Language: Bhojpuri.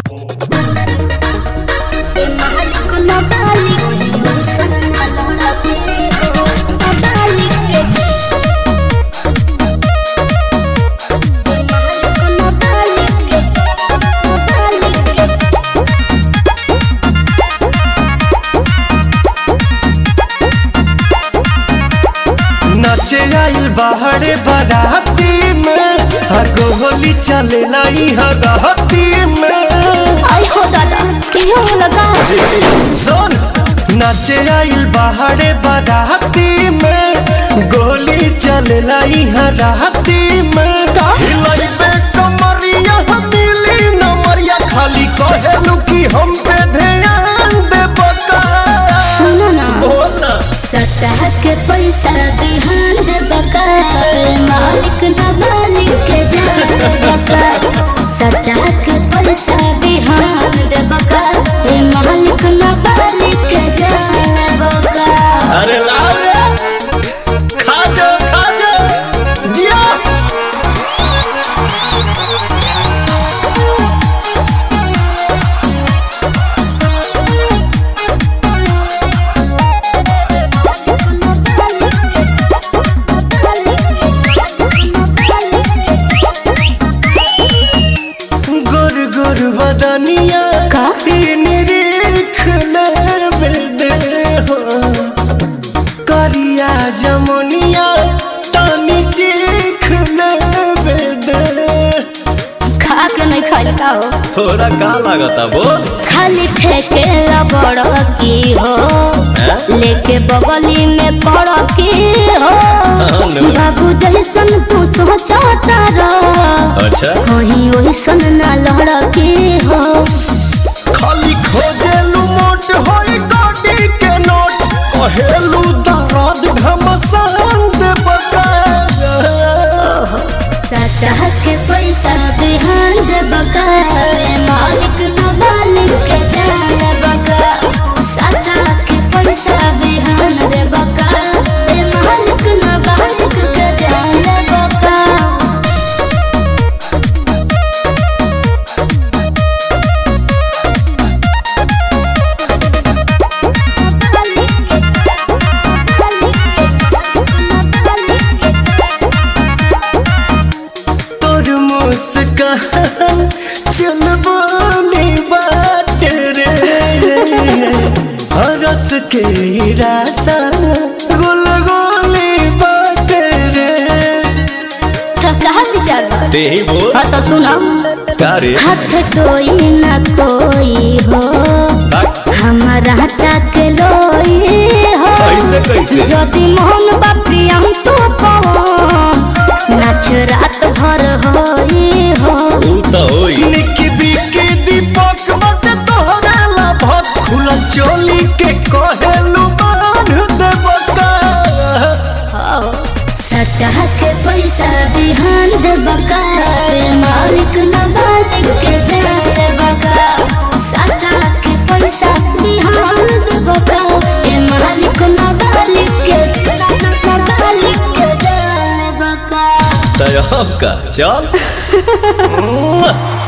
नाचे आइल बाहरे बाराती में हर गोली चले लाई हराती में आई हो दादा कियो लगा सुन नाचे आइल बाहरे बाराती में गोली चले लाई हराती में तो? हिलाई पे कमरिया मिली नमरिया खाली कहेलू कि हम पे ध्यान दे बका सुनो ना बोल ना सतह के पैसा बिहान दे बका मालिक न मालिक के जान बका सतह के पैसा बिहान दे बका मालिक न मालिक के जान बका अरे लाओ रे खा जा खा जा जिया गुर गुर बदनिया का? ई निरीख नर दे हो करिया जमुनिया तानी चीख नर दे खा के नहीं खाई का हो थोड़ा का लागता बोल खाली ठेके बड़ की हो हैं? लेके बगली में पड़ की हो हाँ, नो। बाबू जैसन तू सोचता रह अच्छा कहीं ओइसन ना लड़ के हो खाली खोजेलू मोट होई गोडी के नोट कहेलू दर्द घमसान दे बका सतह के पैसा बिहान दे बका मालिक न मालिक के जान बका सतह के पैसा बिहान दे बका ए मालिक न मालिक के जान बका तोर मुस्कान चल बोली बात रे हरस के रासा गुल गोली बात रे तो कहा विचार बा ते ही बोल हाँ तो सुनो का रे हाथ कोई न कोई हो हमारा तक लोई हो कैसे कैसे যদি মোহন বাপি আমি তো নাচ রাত ভর হই হো ऊ तो होई निकी बिकी दीपक बट तोहरा ला भत खुलल चोली के कहेलू बांध दे बका सतह के पैसा बिहान दे बका मालिक न मालिक के जाए बका सतह के पैसा बिहान दे बका ए मालिक न मालिक के न मालिक के जाए बका तय का चल